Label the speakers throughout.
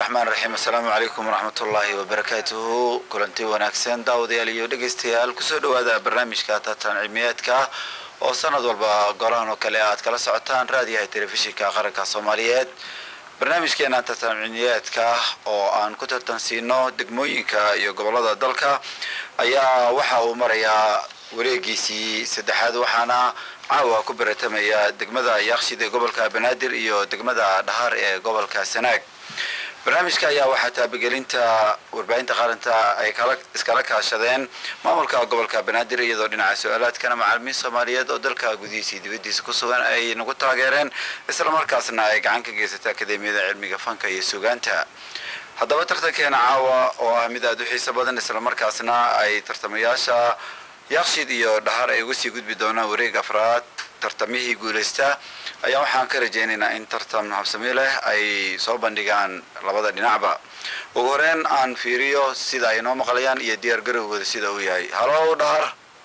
Speaker 1: raxmaan raxiim assalaamu calaykum waraxmatullaahi wabarakaatuhu kulanti wanaagsan daawadayaal iyo dhegaystayaal kusoo dhawaada barnaamijka tartan cilmiyeedka oo sanad walba golahan oo kale aad kala socotaan raadiyaha telefishinka qaranka soomaaliyeed barnaamijkeena tartan cilmiyeedka oo aan ku tartansiino degmooyinka iyo gobolada dalka ayaa waxa uu marayaa wareegiisii saddexaad waxaana caawa ku baratamaya degmada yaaqshid ee gobolka banaadir iyo degmada dhahar ee gobolka sanaag barnaamijka ayaa waxaa taabagelinta warbaahinta qaaranta ay iskala kaashadeen maamulka gobolka banaadir iyadoo dhinaca su-aalaadkana macaalimiin soomaaliyeed oo dalka gudihiisii dibadiisa ku sugan ay nagu taageereen islamarkaasna ay gacan ka geysatay akademiyada cilmiga fanka iyo sugaanta haddaba tartankeena caawa oo ah mid aada u xiiso badan islamarkaasna ay tartamayaasha yaaqshid iyo dhahar ay uga sii gudbi doonaan wareeg afraad tartamihii guulaysta ayaa waxaan ka rajaynaynaa in tartan habsami leh ay soo bandhigaan labada dhinacba ugu horeyn aan fiiriyo sida ay noo maqlayaan iyo diyaar garowgooda sida uu yahay halow dhahar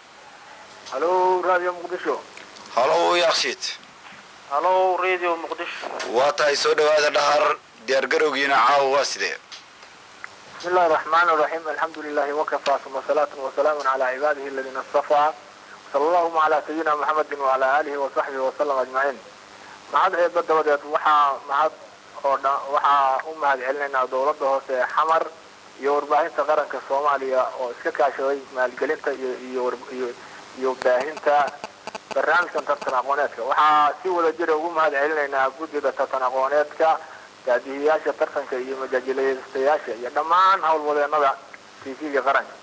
Speaker 2: halo radio muqdisho
Speaker 1: halow yaaqshid
Speaker 2: halo radio muqdisho
Speaker 1: waa tahay soo dhawaada dhahar diyaar garowgiina caawa waa sidee
Speaker 2: بسم الله الرحمن الرحيم الحمد لله وكفى ثم صلاة وسلام على عباده الذين اصطفى صلى اللهم على سيدنا محمد وعلى آله وصحبه وسلم أجمعين mahad eeba dabadeed waxaa mahad oo dhan waxaa u mahad celinaynaa dowladda hoose ee xamar iyo warbaahinta qaranka soomaaliya oo iska kaashaday maalgelinta iyo iyo iyo iyo baahinta barnaamijkan tartan aqooneedka waxaa si wada jira ugu mahad celinaynaa guddida tartan aqooneedka daadihiyaasha tartanka iyo majaajilaystayaasha iyo dhammaan howlwadeenada tv-ga qaranka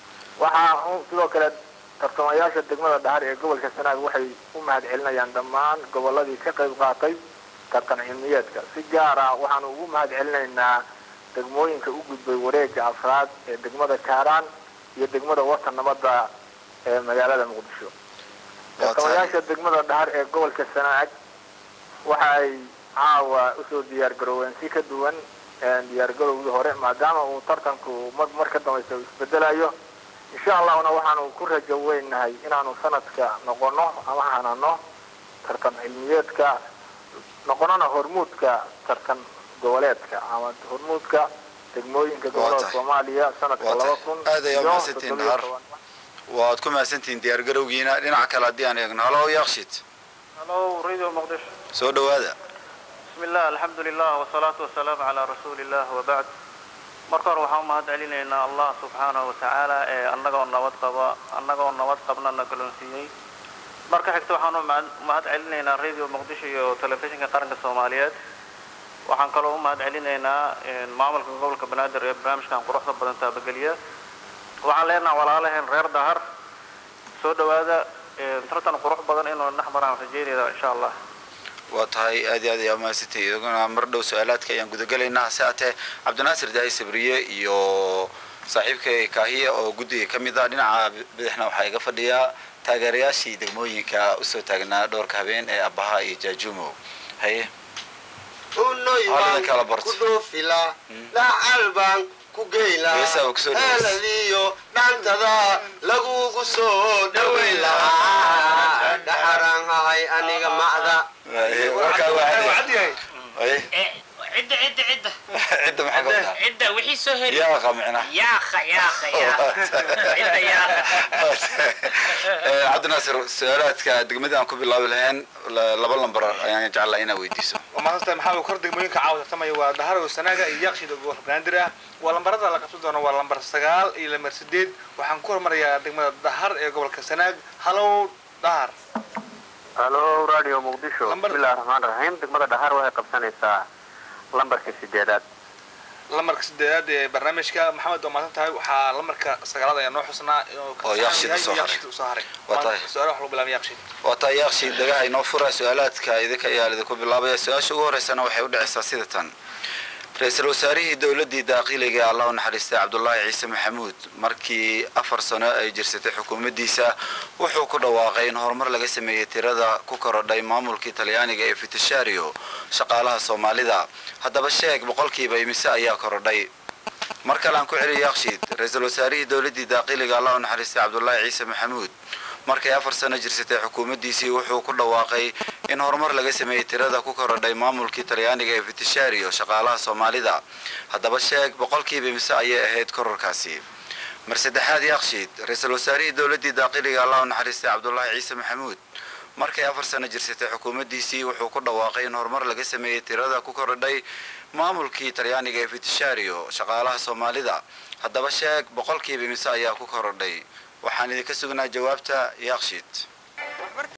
Speaker 2: waxaa sidoo kale tartamayaasha degmada dhahar ee gobolka sanaag waxay u mahad celinayaan dhammaan goboladii ka qayb qaatay tartan cilmiyeedka si gaar ah waxaanu ugu mahad celinaynaa degmooyinka u gudbay wareega afraad ee degmada kaaraan iyo degmada watan nabadda ee magaalada muqdisho tartamayaasha degmada dhahar ee gobolka sanaag waxa ay caawa usoo diyaar garooween si ka duwan diyaar garowgii hore maadaama uu tartanku mar mar ka dambaysa uu isbedelayo insha allahna waxaanu ku rajo weynahay inaanu sanadka noqono ama hanano tartan cilmiyeedka noqonona hormuudka tartan goboleedka ama hormuudka degmooyinka gobolada soomaaliya sanadka laba kun
Speaker 1: aad ayaa umahadsantihiin dhahar waad ku mahadsantihiin diyaar garowgiina dhinaca kale haddii aan eegno halow yaaqshid
Speaker 2: halo radio muqdisho
Speaker 1: soo dhawaada
Speaker 2: bismi illah alxamdu lilah wasalaatu wasalaamu calaa rasuuli illah wabacd marka hore waxaan umahad celinaynaa allah subxaanahu watacaala ee annagoo nabad qaba annagoo nabad qabnana galoonsiiyey marka xigta waxaan umahad celinaynaa radio muqdisho iyo telefishinka qaranka soomaaliyeed waxaan kaloo umahad celinaynaa maamulka gobolka banaadir ee barnaamijkan quruxda badan taabageliya waxaan leenaha walaalaheen reer dahar soo dhawaada tartan qurux badan inuu dhex maraan rajeynayna insha allah
Speaker 1: waa tahay aad iyo aad ayaa umahadsantay idaguna mar dhow su-aalaadka ayaan gudagelaynaa hase atee cabdinaasir daa'i sabriye iyo saaxiibka kaahiya oo guddiga ka mid ah dhinaca bidixna waxaa iga fadhiyaa taageerayaashii degmooyinka usoo taagnaa dhowrka habeen ee abaha iyo jaajumo haye
Speaker 3: unoybaan ku dhoofila lacalbaan ku geyla eeladiyo dhantada lagugu soo dhaweyn lahaa dhaxaraan ahay aniga macda
Speaker 4: عدة عدة عدة
Speaker 1: cidda maxaa ka wadaa
Speaker 4: عدة وحي سهل
Speaker 1: yaaqa micna
Speaker 4: ياخ ياخ ياخ عدة ياخ
Speaker 1: cabdinaasir su-aalaadka degmadii aan ku bilaabi lahayn laba lambar ayaan jeclaa inaa weydiiso
Speaker 5: maanta maxaa kor degmooyinka caawa tartamaya waa daharo sanaaga iyo yaaqshid oo gobolka banaadir ah waa lambarada la qabsan doono waa lambar sagaal iyo lambar sideed waxaan ku hormarayaa degmada dahar ee gobolka sanaag halow dahar
Speaker 2: halo radio muqdisho
Speaker 5: Lambar-
Speaker 2: bismillahi raxmaan raxiim degmada dhahar waxay qabsanaysaa lambarka sideedaad
Speaker 5: lambarka sideedaad ee barnaamijka maxamed waa maasan tahay waxaa lambarka sagaalaad ayaa noo xusnaa inuu ka
Speaker 1: Oo Yaaqshid
Speaker 5: yahay
Speaker 1: usoo haray.
Speaker 5: Yaaqshid usoo haray
Speaker 1: Waa tahay.
Speaker 5: su-aalaha wax lagu bilaabay yaaqshid
Speaker 1: waa taa yaaqshii dagaha inoo fura su-aalaadka idinka ayaa idinku bilaabaya su-aasha ugu horeysana waxay u dhacaysaa sida tan ra-iisul wasaarihii dowladdii daaqiliga allah u naxariistay cabdulaahi ciise maxamuud markii afar sano ay jirsatay xukuumaddiisa wuxuu ku dhawaaqay in horumar laga sameeyey tirada ku korodhay maamulkii talyaaniga ee fitishario shaqaalaha soomaalida haddaba sheeg boqolkiiba imise ayaa korodhay mar kale aan ku celiyo yaaqshiid ra-iisul wasaarihii dowladdii daaqiliga allah u naxariistay cabdulaahi ciise maxamuud markay afar sano jirsatay xukuumaddiisii wuxuu ku dhawaaqay in horumar laga sameeyey tirada ku korodhay maamulkii talyaaniga ee fitishario shaqaalaha soomaalida haddaba sheeg boqolkiiba mise ayay ahayd kororkaasi mar saddexaad yakshiid ra-iisul wasaarihii dowladdii daaqiliga allah u naxariistay cabdulaahi ciise maxamuud markay afar sano jirsatay xukuumaddiisii wuxuu ku dhawaaqay in horumar laga sameeyey tirada ku korodhay maamulkii talyaaniga ee fitishario shaqaalaha soomaalida haddaba sheeg boqolkiiba mise ayaa ku korodhay waxaan idinka sugnaa jawaabta yakshiid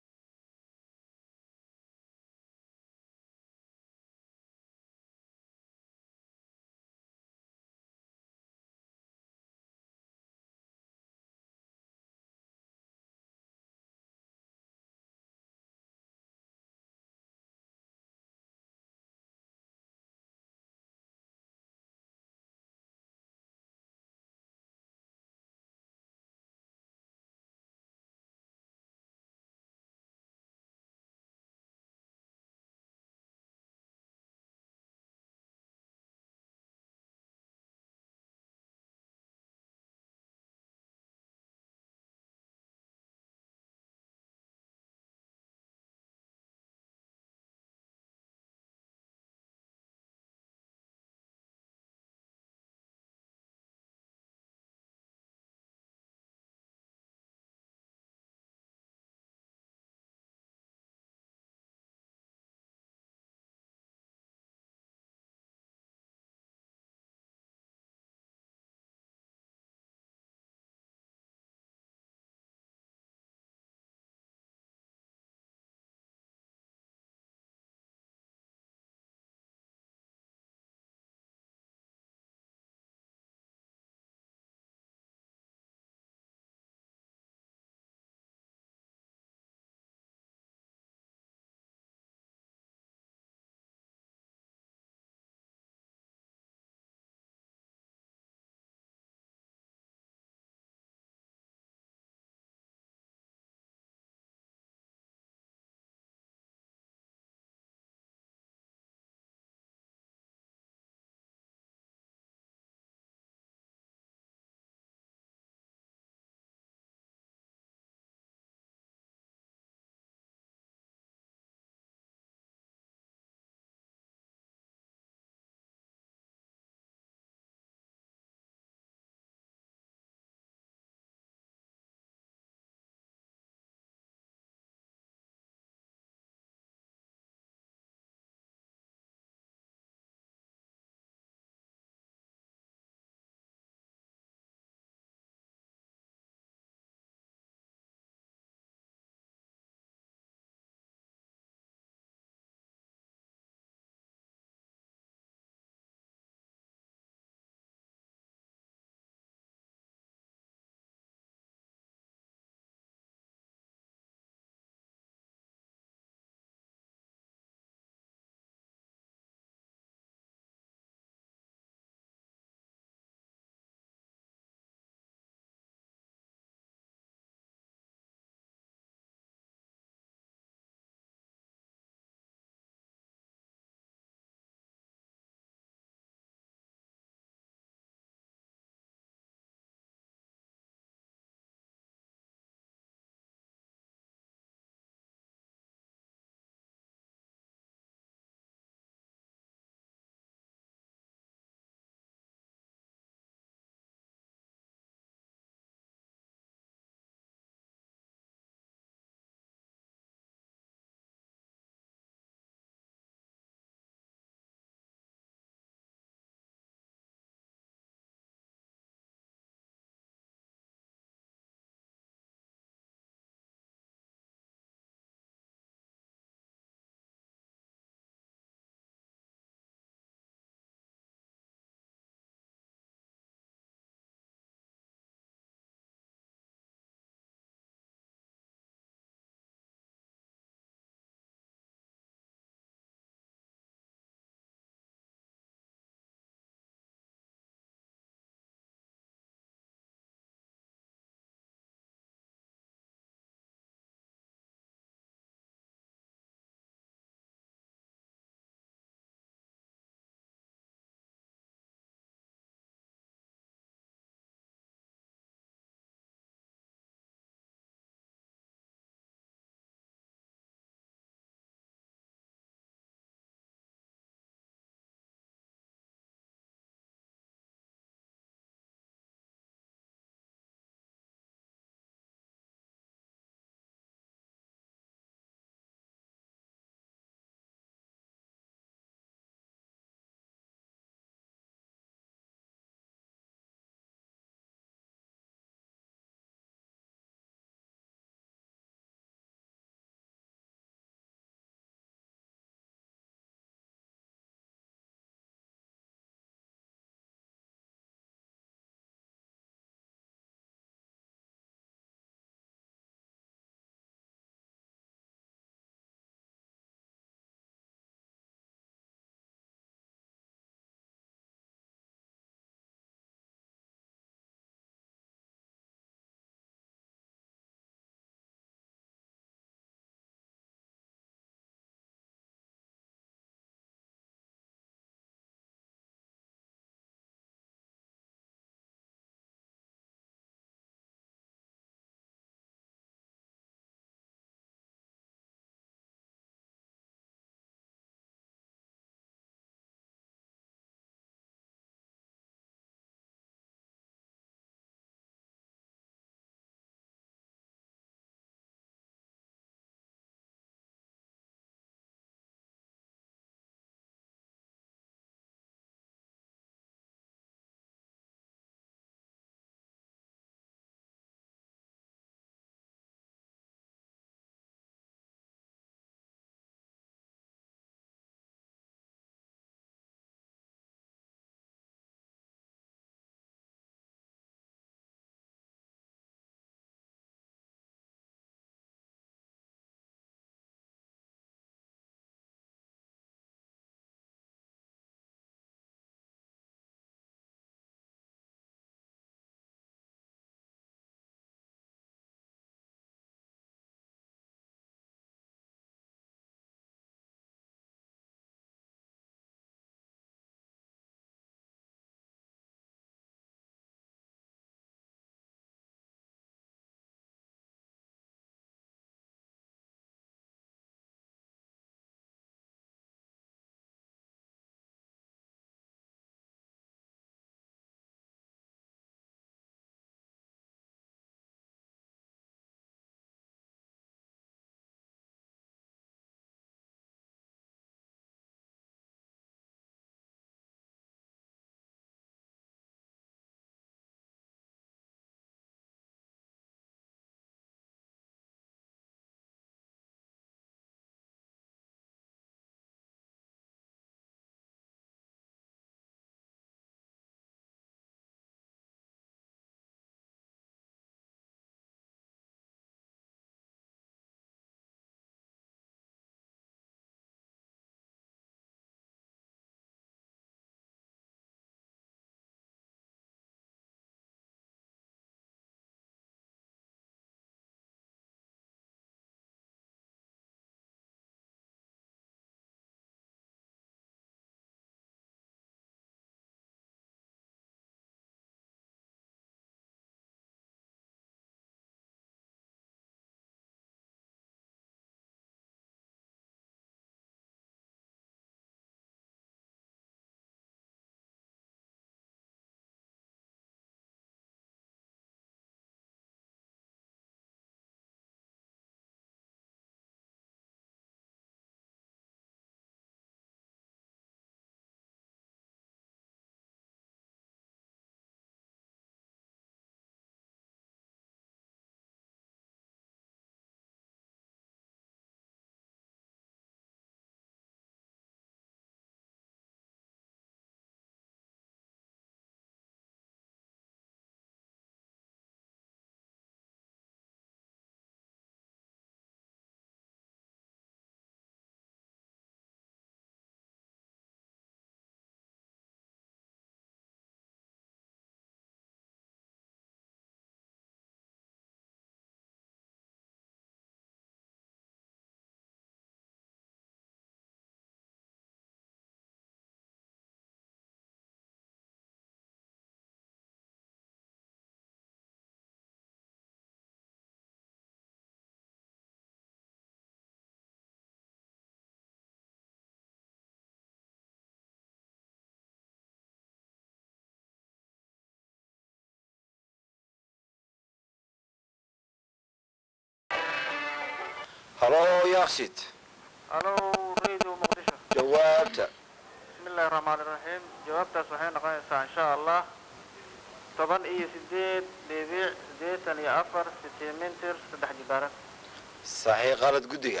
Speaker 1: halo yaakshid
Speaker 2: halo radio muqdisho
Speaker 1: jawaabta
Speaker 2: bismillahi raxmaani raxiim jawaabtaas waxay noqonaysaa insha allah toban iyo sideed dhibic siddeetan iyo afar sentimeter saddex jibaaran
Speaker 1: saxiix qalad guddiga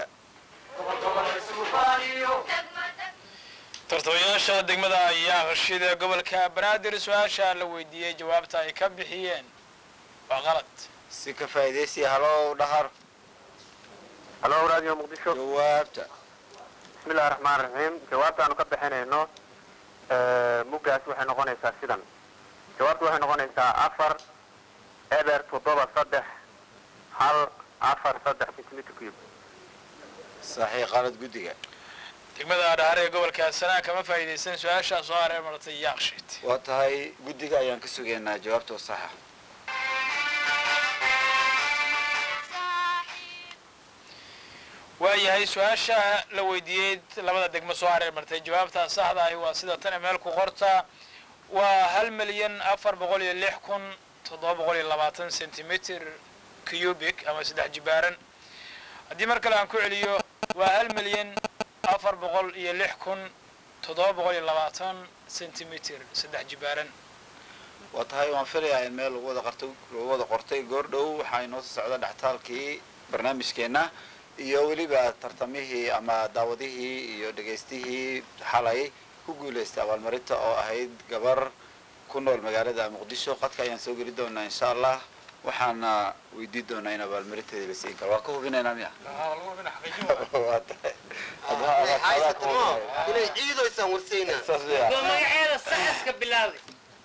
Speaker 6: tartamayaasha degmada yaaqshid ee gobolka banaadir su-aasha la weydiiyey jawaabta ay ka bixiyeen waa qalad
Speaker 1: si ka faa'iidaysiya halo dhahar
Speaker 2: halo radio muqdisho
Speaker 1: jawaabta
Speaker 2: bismillahi raxmaan raxiim jawaabtaanu ka bixinayno muggaas waxay noqonaysaa sidan jawaabtu waxay noqonaysaa afar eber toddoba saddex hal afar saddex centimeter cube
Speaker 1: saxiix qalad guddiga
Speaker 6: degmada dhahar ee gobolka sanaa kama faa'iidaysan su-aashaa soo hareer maratay yaaqshid
Speaker 1: waa tahay guddiga ayaan ka sugaynaa jawaabtoo saxa
Speaker 6: waayahay su-aasha la weydiiyey labada degmo soo hareer martay jawaabtaa saxda ahi waa sida tan meel ku qorta waa hal milyan afar boqol iyo lix kun toddoba boqol iyo labaatan centimeter cubic ama saddex jibaaran haddii mar kale aan ku celiyo waa hal milyan afar boqol iyo lix kun toddoba boqol iyo labaatan centimeter saddex jibaaran
Speaker 1: waa tahay waan filayaa in meel lagu wada qartay lagu wada qortay goor dhow waxaa inoo soo socda dhextaalkii barnaamijkeenna iyo weliba tartamihii ama daawadihii iyo dhegaystihii xalay ku guulaystay abaalmarinta oo ahayd gabar ku nool magaalada muqdisho qadka ayaan soo geli doonaa insha allah waxaana weydii doonaa in abaalmarinteeda la siin karo waa ka hubinaynaa miya waa tahay
Speaker 3: haysatamo inay ciidoysaan warsaynaa
Speaker 1: saas miya
Speaker 4: Waa magaceeda saxaska bilaabay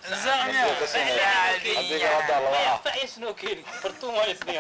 Speaker 1: adiga hadda laba ah
Speaker 4: faisnoo keeni fartuun waa isniga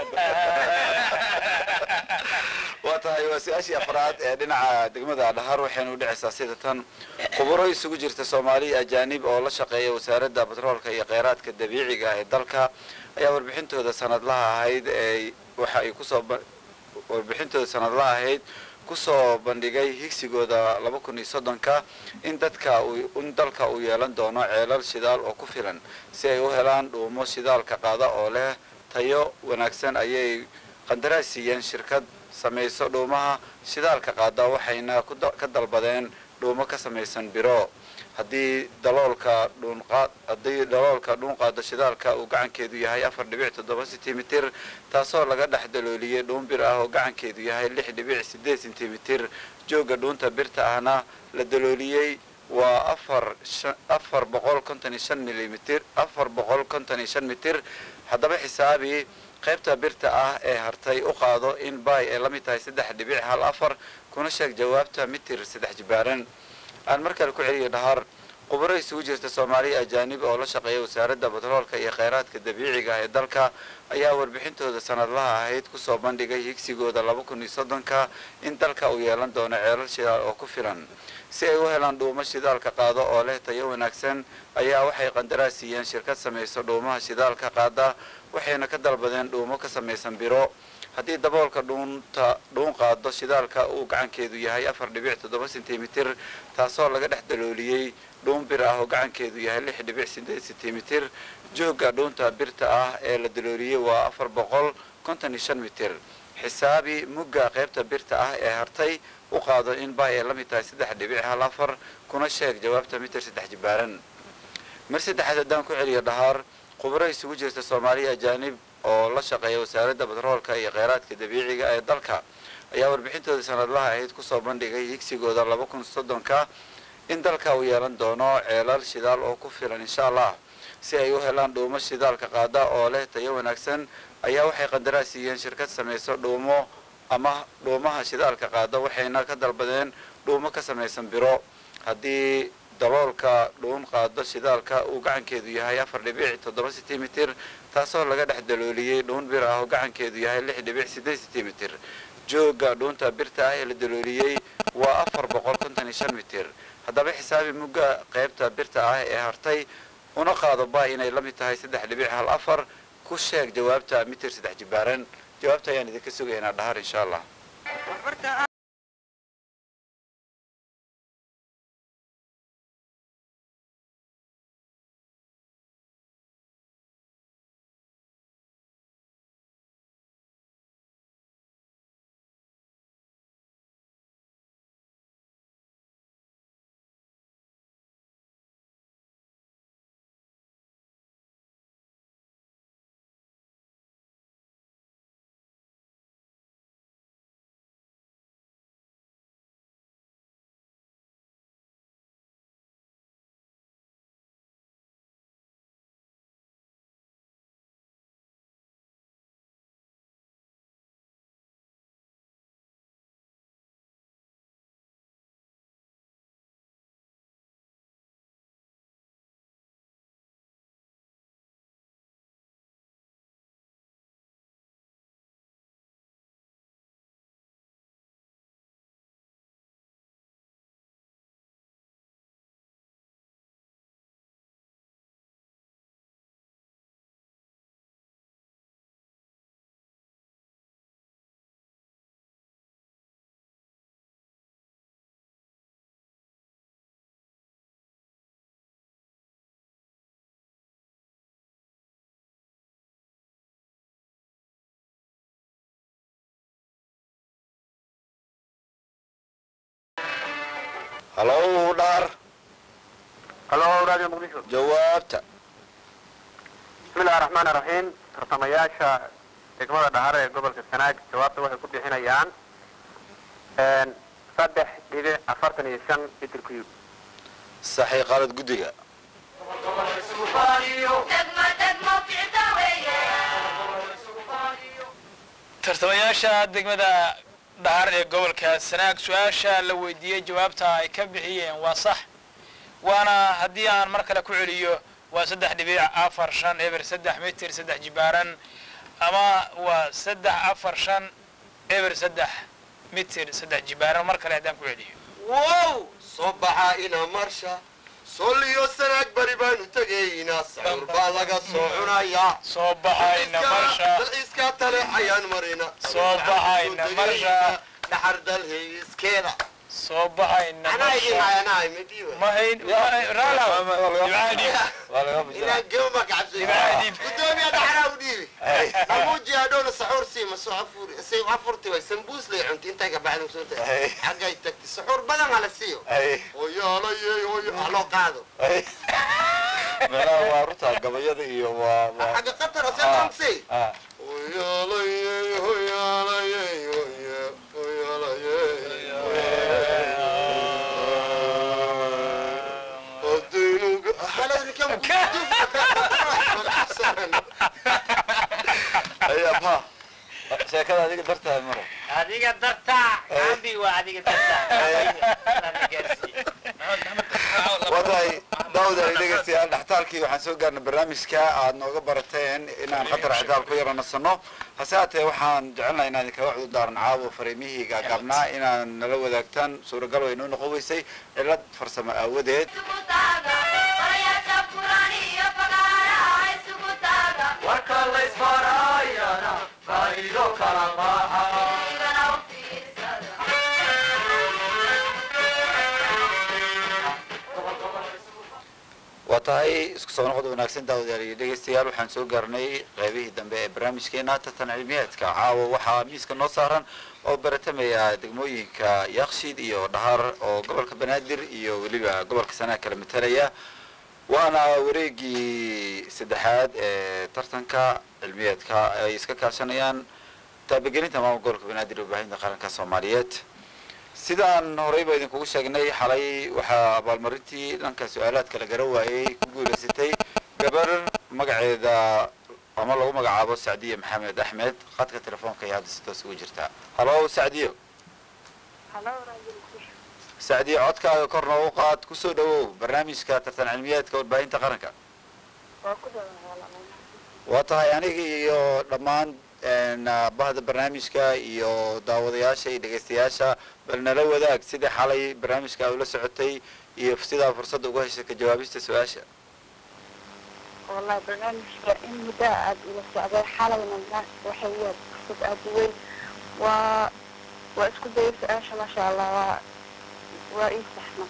Speaker 1: waa tahay waa su-aashii afraad ee dhinaca degmada dhahar waxaynu dhicaysaa sida tan khuburo isugu jirta soomaaliya ajaanib oo la shaqeeya wasaaradda batroolka iyo kheyraadka dabiiciga ee dalka ayaa warbixintooda sanadlaha ahayd ee waxa ay kusoo ba- warbixintooda sanadlaha ahayd kusoo bandhigay higsigooda laba kun iyo soddonka in dadka uu in dalka uu yeelan doono ceelal shidaal oo ku filan si ay u helaan dhuumo shidaalka qaada oo leh tayo wanaagsan ayay qandaraas siiyeen shirkad samayso dhuumaha shidaalka qaada waxayna ku da- ka dalbadeen dhuumo ka samaysan biro haddii daloolka dhuunqaad haddii daloolka dhuunqaada shidaalka uu gacankeedu yahay afar dhibic toddoba sentimitir taasoo laga dhex dalooliyey dhuun bir ah oo gacankeedu yahay lix dhibic sideed sentimitir jooga dhuunta birta ahna la dalooliyey waa afar shan- afar boqol konton iyo shan milimitir afar boqol konton iyo shan mitir haddaba xisaabi qaybta birta ah ee hartay u qaado in bay ay la mid tahay saddex dhibic hal afar kuna sheeg jawaabta mitir saddex jibaaran aan mar kale ku celiyo dhahar khubaro isugu jirta soomaaliya ajaanib oo la shaqeeya wasaaradda batroolka iyo kheyraadka dabiiciga ee dalka ayaa warbixintooda sanadlaha ahayd kusoo bandhigay higsigooda laba kun iyo soddonka in dalka uu yeelan doono ceelal shidaal oo ku filan si ay u helaan dhuumo shidaalka qaado oo leh tayo wanaagsan ayaa waxay qandaraas siiyeen shirkad samayso dhuumaha shidaalka qaada waxayna ka dalbadeen dhuumo ka samaysan biro haddii daboolka dhuunta dhuun qaado shidaalka uu gacankeedu yahay afar dhibic toddoba sentimitir taasoo laga dhex dalooliyey dhuun bir ah oo gacankeedu yahay lix dhibic sideed sentimitir joogga dhuunta birta ah ee la dalooliyey waa afar boqol konton iyo shan mitir xisaabi mugga qaybta birta ah ee hartay u qaado in bay ay la mid tahay saddex dhibic hal afar kuna sheeg jawaabta mitir saddex jibaaran mar saddexaad haddaan ku celiyo dhahaar khuburo isugu jirta soomaaliya ajaanib oo la shaqeeya wasaaradda batroolka iyo kheyraadka dabiiciga ee dalka ayaa warbixintooda sanadlaha ahayd kusoo bandhigay higsigooda laba kun soddonka in dalka uu yeelan doono ceelal shidaal oo ku filan insha allah si ay u helaan dhuumo shidaalka qaada oo leh tayo wanaagsan ayaa waxay qandaraas siiyeen shirkad samayso dhuumo ama dhuumaha shidaalka qaada waxayna ka dalbadeen dhuumo ka samaysan biro haddii daloolka dhuun qaado shidaalka uu gacankeedu yahay afar dhibic toddoba sentimitir taasoo laga dhex dalooliyey dhuun bir ah oo gacankeedu yahay lix dhibic sideed sentimitir jooga dhuunta birta ah ee la dalooliyey waa afar boqol konton iyo shan mitir haddaba xisaabi mugga qaybta birta ah ee hartay una qaado ba inay la mid tahay saddex dhibic hal afar ku sheeg jawaabta mitir saddex jibaaran jawaabta ayaan idinka sugaynaa dhahar insha allah halow dhahar
Speaker 2: halo radio muqdisho
Speaker 1: jawaabta
Speaker 2: bismillahi raxmaan iraxiim tartamayaasha degmada dhahar ee gobolka sanaag jawaabta waxay ku bixinayaan saddex dhibic afartan iyo shan mitr cube
Speaker 1: saxii qalad guddiga
Speaker 6: tartamayaasha degmada dhahar ee gobolka sanaag su-aasha la weydiiyey jawaabta ay ka bixiyeen waa sax waana haddii aan mar kale ku celiyo waa saddex dhibic afar shan eber saddex mitir saddex jibaaran ama waa saddex afar shan eber saddex mitir saddex jibaaran mar kale haddaan ku celiyo
Speaker 3: wow soo baxaa ina marsha soliyo sanaag bari baanu tegaynaa sacuur baa laga soo cunayaa
Speaker 6: soo baxayna marsha
Speaker 3: dalxiiskaa tale ayaan marina
Speaker 6: Soo baxayna marsha.
Speaker 3: dhaxar dalxiiskeeda
Speaker 6: soo baxayna
Speaker 3: anaa idin
Speaker 6: marsha
Speaker 3: hayanahay midiiwe
Speaker 6: mahayn raalaw dibcaha dhiib
Speaker 3: ilaa gema ma kacabsay
Speaker 6: Dibcaha dhiib.
Speaker 3: gudoomiya dhaxraa u dhiibi amuuji adhowna saxuur siima soo afur say afurti way sambuus lay cunti intay ka baxda soo tahay xaggay tagti saxuur badan hala siiyo hoyaalayey hoyo haloo qaado
Speaker 1: meelaha waa runta gabayada iyo waa waa
Speaker 3: xagga qatar oo seetamsay
Speaker 1: ah
Speaker 3: hoyaalayey hoyaalayey hoye hoyaalayey adaynuga
Speaker 1: ayabha sheekada adiga dartahay mara
Speaker 4: adiga dartaa ambi waa adiga dartaa
Speaker 1: wadahay daawud ay dhegaystayaal dhextaalkii waxaan soo gaarnay barnaamijka aad nooga barateen inaan khatar xitaal ku yara nasano hase haatee waxaan jecelnahay inaan idinkaga cudurdaaran caawo fariimihii gaagaabnaa inaan nala wadaagtaan suuragal way noo noqon weysay cilad farsamo aawadeed
Speaker 7: warka laysfarayana faa'iido kala maaha
Speaker 1: waa tahay isku soo noqod wanaagsan daawadayaal iyo dhegaystayaal waxaan soo gaarnay qaybihii dambe ee barnaamijkeena tartan cilmiyeedka caawa waxaa miiska noo saaran oo baratamaya degmooyinka yakshiid iyo dhahar oo gobolka banaadir iyo weliba gobolka sanaa kala matalaya waana wareegii saddexaad ee tartanka cilmiyeedka ay iska kaashanayaan taabagelinta maamul gobolka banaadir ee warbaahinta qaranka soomaaliyeed sidaan horeyba idinkugu sheegnay xalay waxaa abaalmarintii dhanka su-aalaadka la gara waayey ku guulaysatay gabar magaceeda ama lagu magacaabo sacdiye maxamed axmed khadka telefoonka iyo hadda si toos ugu jirtaa halo sacdiyo sacdiye codkaaga kor noogu qaad kusoo dhawow barnaamijka tartan cilmiyeedka warbaahinta qaranka waa tahay aniga iyo dhammaan bahda barnaamijka iyo daawadayaasha iyo dhegaystayaasha bal nala wadaag sidai xalay barnaamijka ula socotay iyo sidaa fursadda uga heshay ka jawaabista su-aasha
Speaker 8: والله برنامج إن مداعب إلى السعودية حالة من الناس وحيات قصة أبوي و وأسكت دايس عايشة ما شاء الله و وإيه صحنا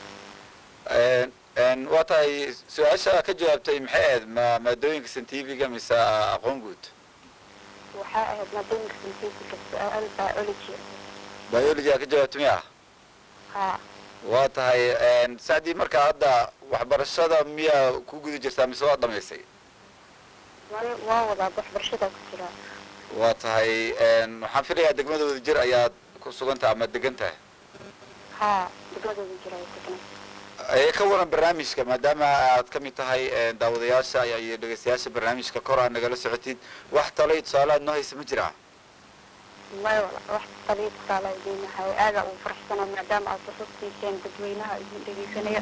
Speaker 1: waa tahay su-aasha ka jawaabtay maxay ahayd ma maadooyinka scientifiga mise aqoon guud
Speaker 8: وحائد ما بين سنتيتك السؤال بيولوجي
Speaker 1: biology aa ka jawaabtay miya
Speaker 8: ها
Speaker 1: waa tahay sacdii marka hadda waxbarashada miyaa ku guda jirtaa mise waa dhamaysay
Speaker 8: waa wadaa wax barshada ku jira
Speaker 1: waa tahay waxaan filayaa degmada wadajir ayaad ku sugan tahay ama degan tahay
Speaker 8: haa degmadooda jira ay degan
Speaker 1: ee ka waran barnaamijka maadaama aad ka mid tahay daawadayaasha iyo dhegaystayaasha barnaamijka kor aad nagala socotid wax talay tusaale aad noo haysa ma jiraa
Speaker 8: may wala wax taliid taala idinahay aaga uu faraxsana maadaama aad fursad siiseen dadweynaha idin dhegeysanaya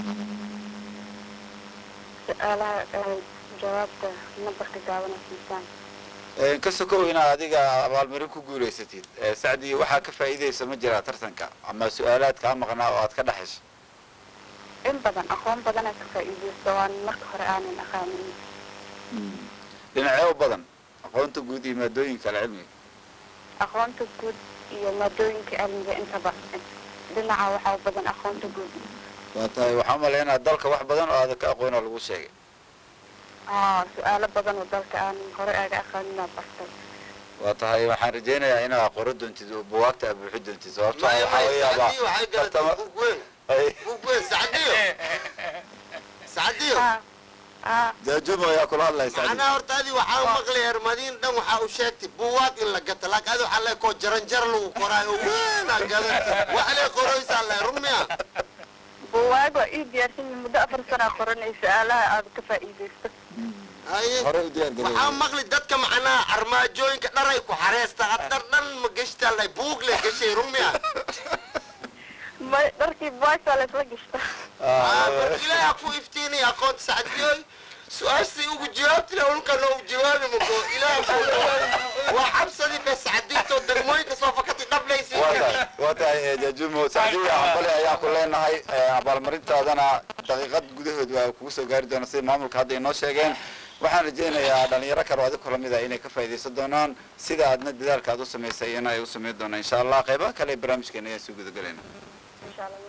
Speaker 8: su-aalaha jawaabta nambarka gaabana siisaan
Speaker 1: ka sokow inaad adiga abaalmarin ku guulaysatid sacdi waxaa ka faa'iidaysa ma jiraa tartanka ama su-aalaad kaa maqnaa oo aad ka dhexesho
Speaker 8: in badan aqoon badanaa ka faa'iidaysto aan marka hore aanan aqaanin
Speaker 1: dhinacyo badan aqoonta guud iyo maadooyinka alcilmiga
Speaker 8: aqoonta guud iyo maadooyinka cilmiga intaba dhinaca waxaa u badan aqoonta guud
Speaker 1: waa tahay waxaan umalaynaa dalka wax badan oo aada ka aqoona lagu sheegay
Speaker 8: aa su-aalo badan oo dalka aanan hore aaga aqaaninaa bartay
Speaker 1: waa tahay waxaan rajaynayaa inaad qoro doontid oo buwaagta aad buuxi doontid sababto ah waxaa laga yaabaa tartama
Speaker 3: buug weyn sacdiyo sacdiyo
Speaker 8: haa haa
Speaker 1: jaajumo ayaa kula hadlaya sacdi
Speaker 3: macnaha horta adi waxaa maqlay hermadiin dhan waxaa u sheegtay buugaag in la gato laakiin adi waxaa le koo jaranjar lagu qoraayo weynaa gadanta wax lee qoraysaa le run miya
Speaker 8: buwaag waa ii diyaarsan yihiin muddo afar sanaa qoranay su-aalaha aad ka faa'iidaysto
Speaker 3: haye
Speaker 1: hore u diyaar
Speaker 3: waxaa
Speaker 1: garoobay
Speaker 3: maqli dadka macnaha armaajooyinka dharay ku xareesta adar dhan ma geshtaa lay buug le geshay run miya
Speaker 8: ma dharkii buwaagtaa laysla gashta
Speaker 3: Ah, marka ilaahay ha ku iftiinay aqoonta sacdiyooy su-aashii ugu jawaabti le ulka loo jawaabi mako ilaahay ku jawaabi waa cabsadii be sacdiinto degmooyinka soo fakati dhablaysi
Speaker 1: waa tahay waa tahay eh, jaajumo sacdiya hambali ayaa ku leenahay eh, abaalmarintaadana daqiiqad gudahood waa kugu soo gaari doona sida maamulka hadda inoo sheegeen waxaan rajaynayaa dhalinyaro kale oo adiga kula mid ah inay ka faa'iidaysan doonaan sida aadna dadaalka aad u samaysay iyana ay u samayn doonaan insha allah qeybaha kale ee barnaamijkeena ayaan soo gudagelayna
Speaker 8: insha allah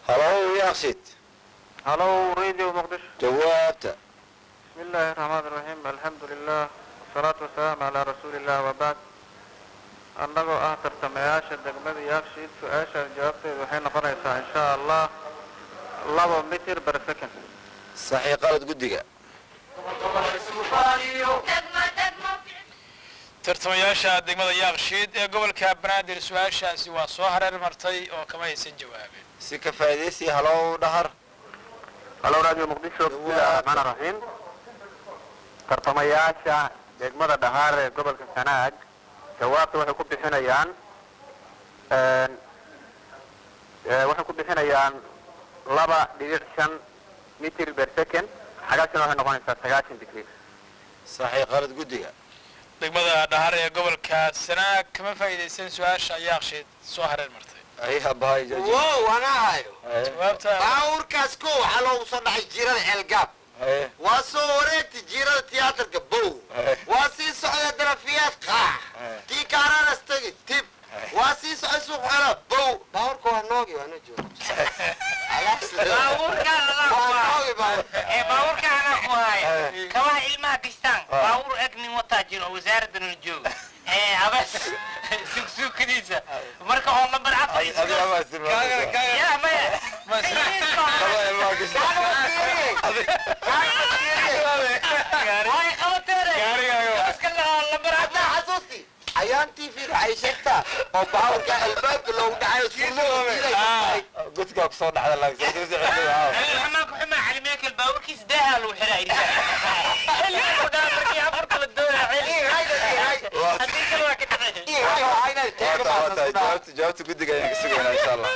Speaker 1: halow yaaqshid
Speaker 2: halow radio muqdisho
Speaker 1: jawaabta
Speaker 2: بسم الله الرحمن الرحيم الحمد لله والصلاة والسلام على رسول الله وبعد annagoo ah tartamayaasha degmada yaaqshiid su-aashaas jawaabteedu waxay noqonaysaa insha allah laba mitir per second
Speaker 1: saxii qalad guddiga
Speaker 6: tartamayaasha degmada yaaqshiid ee gobolka banaadir su-aashaasi waa soo hareer martay oo kama aysan jawaabin
Speaker 1: si ka faa'iidaysi halow dhahar
Speaker 2: halo radio muqdisho bismillahi raxmaan raxiim tartamayaasha degmada dhahaar ee gobolka sanaag jawaabta waxay ku bixinayaan waxay ku bixinayaan laba dhibic shan mitir per second xagaasina waxay noqonaysaa sagaashan degree
Speaker 1: saxii qalad guddiga
Speaker 6: degmada dhahar ee gobolka sanaag kama faa'iidaysan su-aasha yaaqshiid soo hareer martay
Speaker 1: ay habahay jaji
Speaker 3: wow ana hayo
Speaker 6: jawaabta
Speaker 3: baawurkaas ko waxaa loogu soo dhacay jiirada ceelgaab
Speaker 1: haye
Speaker 3: waa soo wareegtay jiirada tiyaatarka bow waa sii socda darafiyaad qaax tii kaaraanas tegi tib waa sii socda suuq xela bow baawurka waa noogi waa noo jooga
Speaker 4: baabuurkaan adaa
Speaker 3: waa
Speaker 4: ku
Speaker 3: noogi baawur
Speaker 4: ee baabuurkaan adaa ku haya kabaha ilmaha gashtaan baabuur eg nin wataa jiro oo wasaaradda nala jooga ee abas sugsuukadiisa marka oo lambar afar
Speaker 1: adiga ma isticmaal
Speaker 4: yaa maya way qabateene iska lambar afar
Speaker 3: xasuusti ayaantii fiir waxay sheegtaa oo baawurka albaabka loogu dhacayo sunnada
Speaker 1: gudkaa kusoo dhacda laakiin
Speaker 4: xamaanku xumaa calimeekal baabuurkiisa daahaa lagu xiraa xilliga markaa markii afarta la doonaa haddii kale waa ka dhacay
Speaker 1: jawaabta jawaabta guddiga ayaan ka sugaynaa insha allah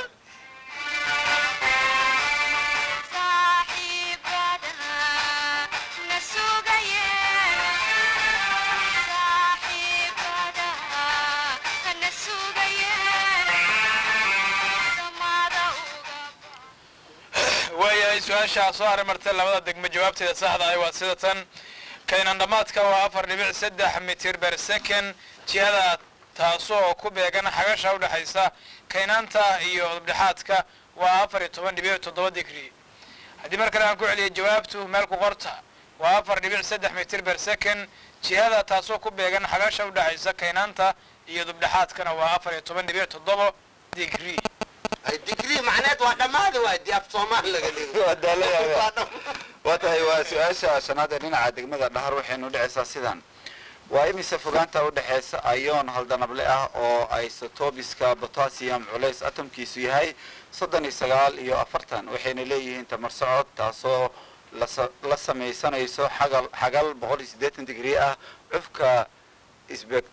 Speaker 6: waayahay su-aashaa soo hareer martay labada degmo jawaabteeda saxda ah waa sida tan kaynan dhammaadka waa afar dhibic saddex mitir per second jihada taasoo ku beegan xagasha udhexaysa kaynaanta iyo dhexaadka waa afar iyo toban dhibic toddoba digri haddii mar kale aan ku celiyo jawaabtu meel ku qorta waa afar dhibic saddex mitir per second jihada taasoo ku beegan xagasha udhexaysa kaynaanta iyo dubdhexaadkana waa afar iyo toban dhibic toddoba digri
Speaker 3: digrii macneed waa dhammaada waay dii af soomaali laga dhigo
Speaker 1: waa daalaya
Speaker 3: Waa dham-
Speaker 1: waa tahay waa su-aasha shanaad ee dhinaca degmada dhahar waxaynu dhicaysaa sidan waa imise fogaanta udhexaysa ayoon haldanable ah oo isotobiska potassium culays atomkiisu yahay soddon iyo sagaal iyo afartan waxayna leeyihiin tamar socod taasoo lasa- la samaysanayso xagal xagal boqol iyo siddeetan digrii ah cufka isbek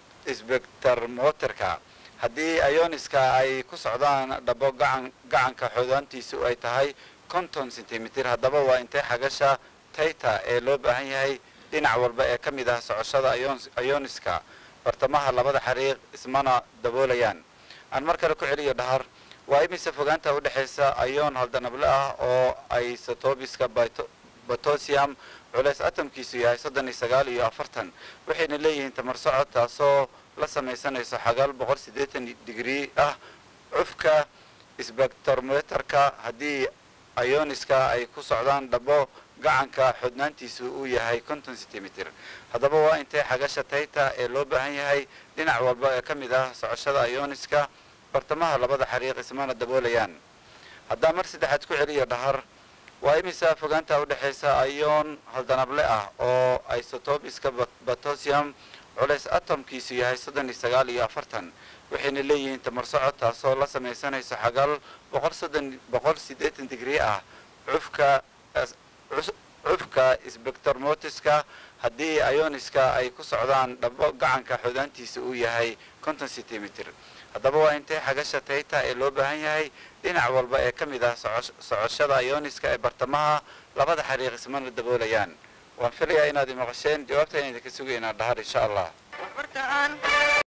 Speaker 1: isbektarmoterka haddii ioniska ay ku socdaan dhabo gacan gacanka xoodaantiisu ay tahay konton centimeter haddaba waa intee xagasha tayta ee loo baahan yahay dhinac walba ee ka mid ah socoshada ions- ioniska bartamaha labada xariiq ismana daboolayaan aan mar kale ku celiyo dhahar waa imise fogaanta udhexaysa ayoon haldanable ah oo isotobiska potassium culays atomkiisu yahay soddon iyo sagaal iyo afartan waxayna leeyihiin tamar socod taasoo la samaysanayso xagal boqol siddeetan digrii ah cufka sbectrometerka haddii ioniska ay ku socdaan dhabo gacanka xodnaantiisu uu yahay konton centimeter haddaba waa intee xagasha tayta ee loo baahan yahay dhinac walba ee ka mid ah socoshada ioniska bartamaha labada xariiq ismana daboolayaan haddaa mar saddexaad ku celiyo dhahar waa imisa fogaanta udhexaysa ayoon haldanable ah oo isotobiska potassium culays atomkiisu yahay soddon iyo sagaal iyo afartan waxayna leeyihiin tamar socod taasoo la samaysanayso xagal boqol soddon boqol siddeetan digrii ah cufka cus- cufka sbectromotiska haddii ioniska ay ku socdaan dhabo gacanka xoodaantiisa uu yahay konton centimeter haddaba waa intee xagasha tayta ee loo baahan yahay dhinac walba ee ka mid ah soco- socoshada ioniska ee bartamaha labada xariiq ismana daboolayaan waan filayaa inaad imaqasheen jawaabta ayaan idinka sugaynaa dhahar insha allah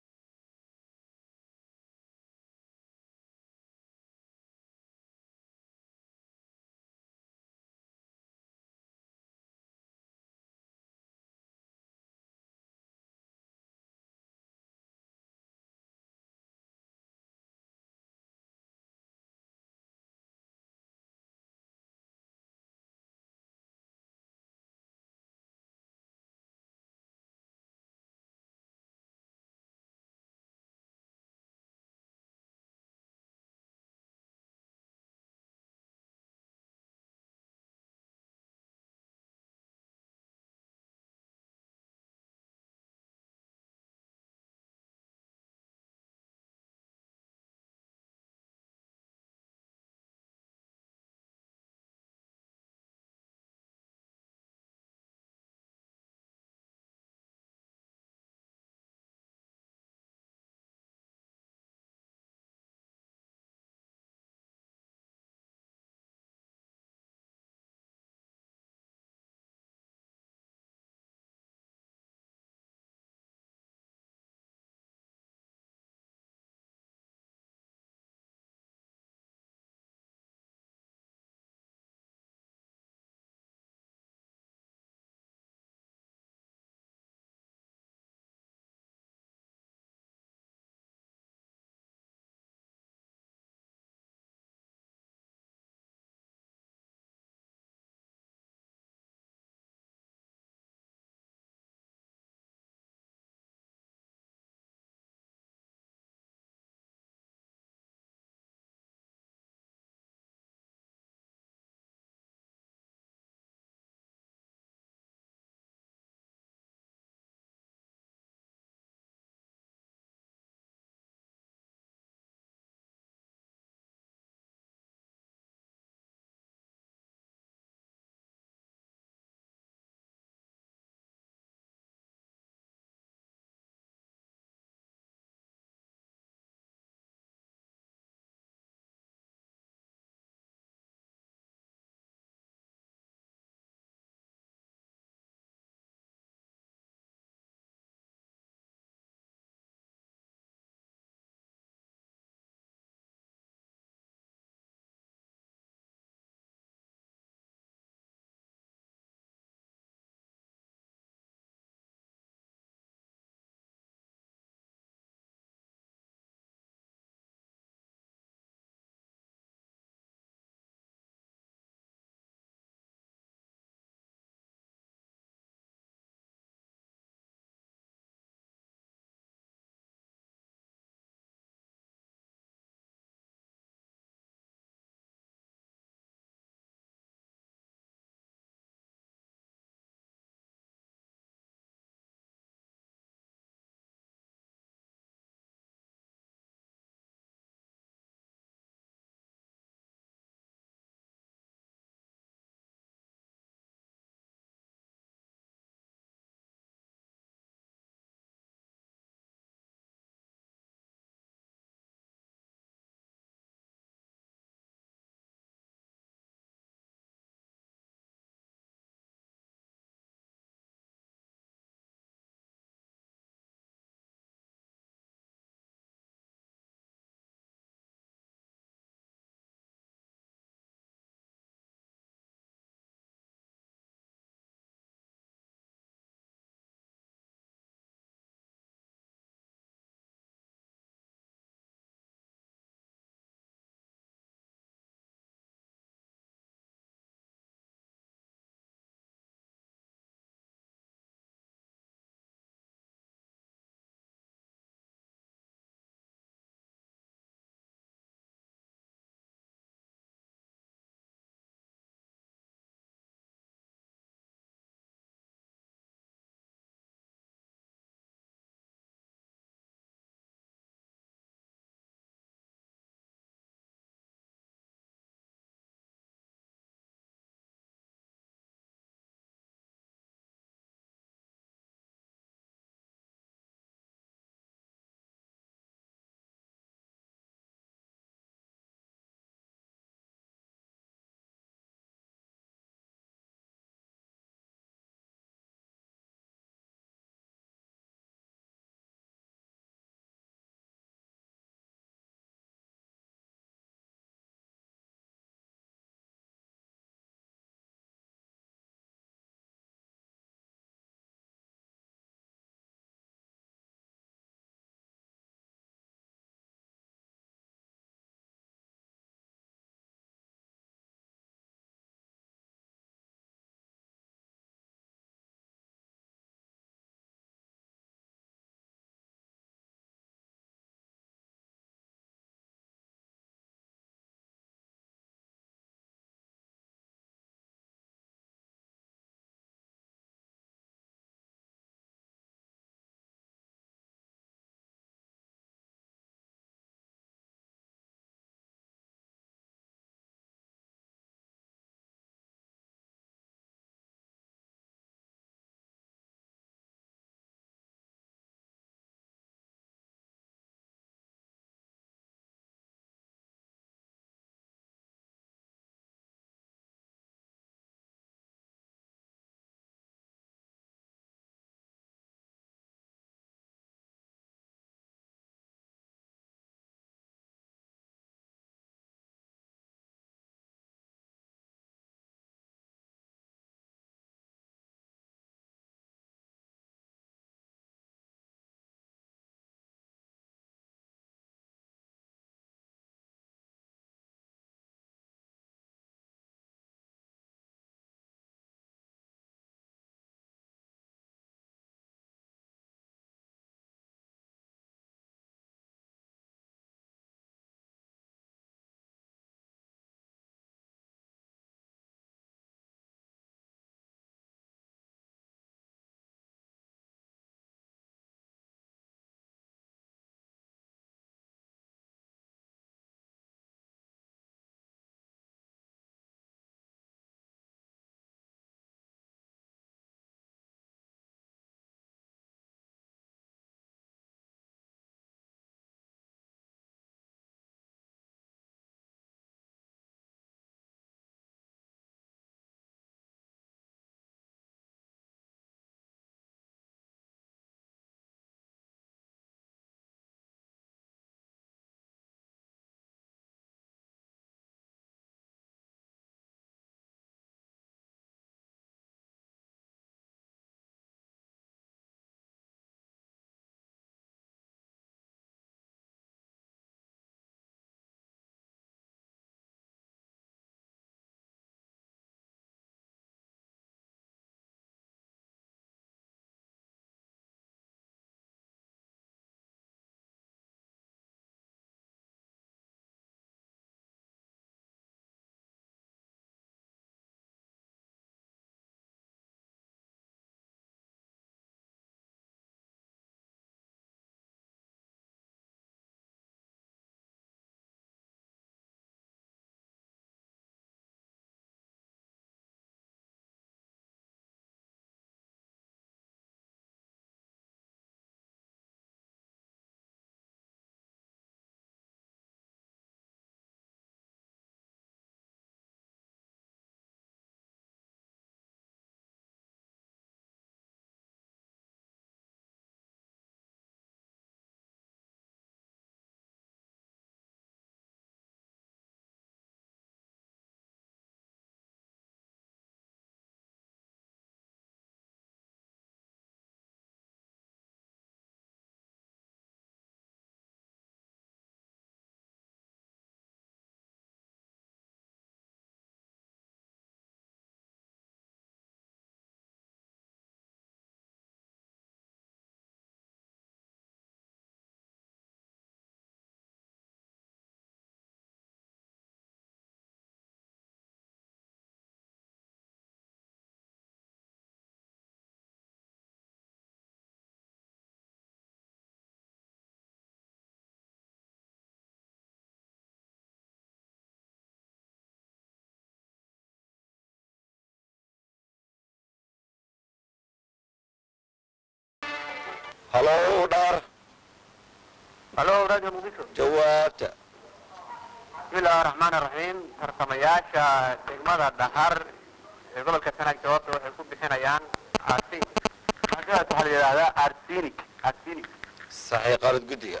Speaker 1: halow dhahar
Speaker 2: halo radio muqdisho
Speaker 1: jawaabta
Speaker 2: bismillahi raxmaan raxiim tartamayaasha degmada dhahar ee gobolka sanaag jawaabta waxay ku bixinayaan arsi magaas waxaa la yidhahdaa arsenic arsenic
Speaker 1: saxiix qalad guddiga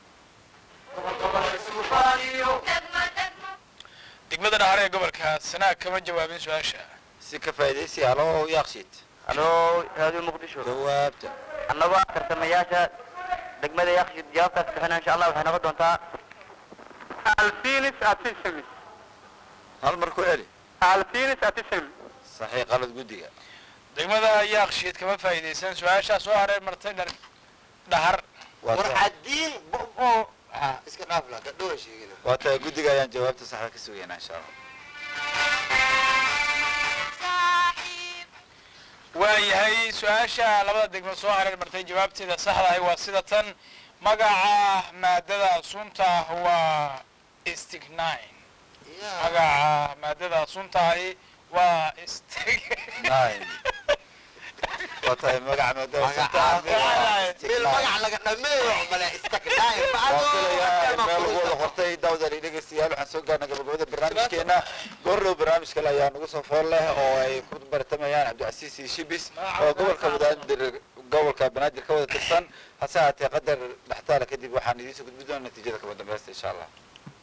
Speaker 6: degmada dhahar ee gobolka sanaag kama jawaabin su-aasha
Speaker 1: si ka faa'iidaysi halow yaaqshiid
Speaker 2: halo radio muqdisho
Speaker 1: jawaabta
Speaker 2: annagoo tartamayaasha degmada yakshid jawaabtaas bixina insha allah waxay noqon doontaa alfinis artisamis
Speaker 1: hal mar ku celi
Speaker 2: alfinis artisamis
Speaker 1: saxiix qalad guddiga
Speaker 6: degmada yaakshiid kama faa'iidaysan su-aashaa soo hareer martay dhar dhahar
Speaker 1: waa
Speaker 3: war
Speaker 1: ta-
Speaker 3: cadiin bobo ha iska dhaaf la gadhowa sheegina
Speaker 1: waa tahay guddiga ayaan jawaabta saxda ka sugaynaa insha allah
Speaker 6: waayahay su-aasha labada degmo soo hareer martay jawaabteeda saxda ahi waa sida tan magaca maadada sunta waa stignin magaca maadada sunta ahi waa stig
Speaker 1: nine waa tahay magaca maadada
Speaker 3: meel magac laga dhameeyo male istakdhaay
Speaker 1: waan filayaa in meel lagu wada qortay daawdali dhegeystayaal waxaan soo gaarnay gabagabada barnaamijkeena goordhow barnaamij kale ayaa nagu soo fool leh oo ay ku bartamayaan cabdicasiis iyo shibis oo gobolka banaadir gobolka banaadir ka wada tirsan hase haatee qadar dhextaala kadib waxaan idiin soo gudbi doona natiijada kaba dambeysta insha allah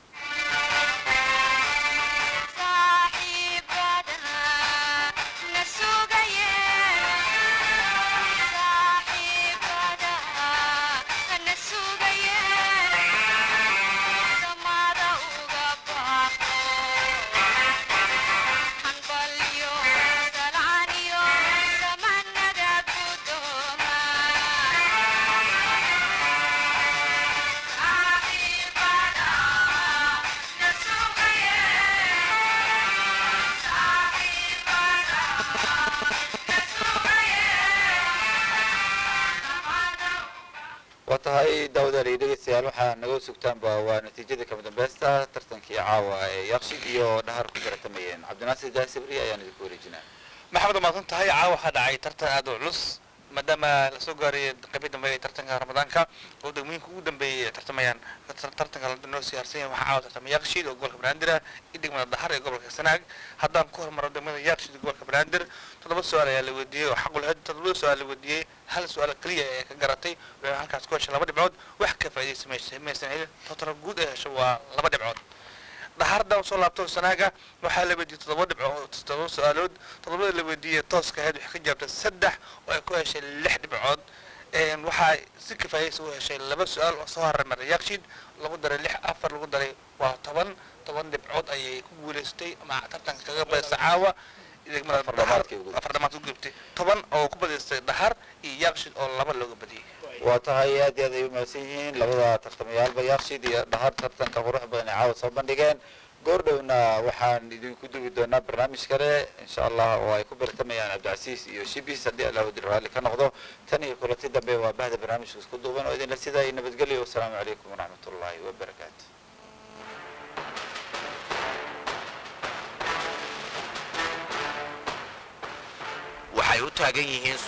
Speaker 1: waa tahay daawadaal iyo dhegeystayaal waxaa naga sugtaanba waa natiijada kama dambeysta tartankii caawa ee yaqshid iyo dhahar ku baratamayeen cabdinaasir jaasibri ayaan idinku wareejinaa
Speaker 5: maxamed waa mahadsan tahay caawa waxaa dhacay tartan aad u culus maadaama lasoo gaarayay qaybii dambe ee tartanka ramadaanka oo degmooyinka ugu dambeeyay ay tartamayaan tar- tartanka la noo siyaarsan yahay waxaa caawa tartamay yaaqshiid oo gobolka banaadir ah iyo degmada dahar ee gobolka sanaag haddaan ku hormaro degmada yaaqshiid ee gobolka banaadir toddoba su-aal ayaa la weydiiyey oo xaqu lahayd toddobada su-aal la weydiiyey hal su-aal keliya ee ka garatay waxay halkaas ku heshay laba dhibcood wax ka faa'iidaysa maysa maysan helin total guud ee hesho waa laba dhibcood dhaxarda soo laabto sanaaga waxaa la weydiiyey toddoba dhibcood toddoba su-aalood toddobada la weydiiyey tooska ahayd waxay ka jawaabtay saddex oo ay ku heshay lix dhibcood Een, waxaa si kifaayaysa u heshay laba su-aal oo soo harmaray yakshiid lagu daray lix afar lagu daray waa toban toban dhibcood ayay ku guuleystay ama tartanka kaga badisay caawa degmada
Speaker 1: Afar
Speaker 5: Dhahar-
Speaker 1: dhamaadkay ugu-
Speaker 5: afar dhamaad ku gubtay toban oo ku badaystay dhahar iyo yakshiid oo laba looga badiyey
Speaker 1: waa tahay aad iyo aad ay u mahadsan yihiin labada tartamayaalba yaaqshid iyo dhahar tartanka qurux badan ee caawa soo bandhigeen goordhowna waxaan idinku dugi doonaa barnaamij kale insha allah oo ay ku bartamayaan cabdicasiis iyo shibis haddii allah wadi raalli ka noqdo tan iyo kulanti dambe waa bahda barnaamijka isku duuban oo idinla sidaa iyo nabadgelyo wasalaamu calaykum waraxmat ullaahi wabarakaatu
Speaker 9: waxay u taagan yihiin